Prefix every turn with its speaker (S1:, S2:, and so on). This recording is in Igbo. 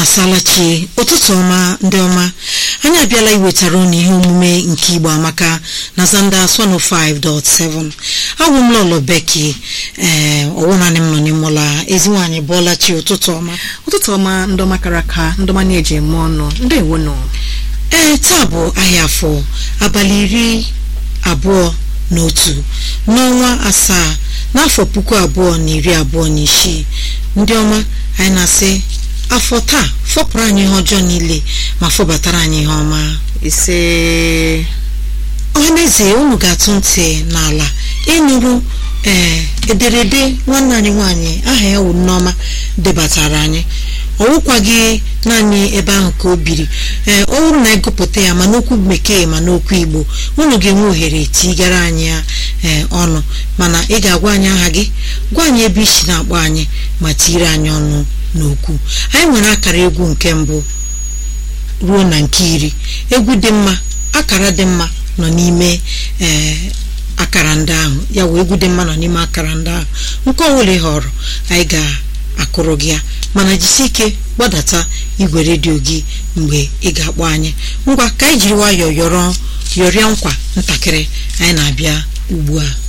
S1: asalachi ụtụtụ ọma ndị ọma anyị abịala iwetara unu ihe omume nke igbo amaka na zanda 105.7 abụ m lọlọ beki ee ọwụnanị m nọ n'ime ụlọ ezi nwaanyị bụọla chi ụtụtụ ọma
S2: ụtụtụ ọma ndị ọma kara aka ndị ọma na-eji eme ọnụ ndị ewo nọ
S1: ee taa bụ ahịa afọ abalị iri abụọ na otu n'ọnwa asaa n'afọ puku abụọ na iri abụọ na isii ndị ọma anyị na-asị afọ taa fọpụrụ anyị ihe ọjọọ niile ma fọbatara anyị ihe ọma
S2: ise
S1: ọhaneze unu ga-atụ ntị n'ala ịnụrụ ee ederede nwanne anyị nwaanyị aha ya wụ Nneọma debatara anyị ọ wụkwaghị naanị ebe ahụ ka o biri ee ọ bụrụ na ịgụpụta ya ma n'okwu bekee ma n'okwu igbo unu ga-enwe ohere tigara anyị ya ee ọnụ mana ị ga-agwa anyị aha gị gwa anyị ebe isi na-akpọ anyị ma tiri anyị ọnụ n'okwu anyị nwere akara egwu nke mbụ ruo na nke iri egwu dị mma akara dị mma nọ n'ime ee akara ndị ahụ ya wee egwu dị mma nọ n'ime akara ndị ahụ nke ọbụla ị họrọ anyị ga-akụrụ gị ya mana jisi ike gbadata igwe redio gị mgbe ị ga-akpọ anyị ngwa ka anyị jiri nwayọọ yọrọ yọrịa nkwa ntakịrị anyị na-abịa ugbu a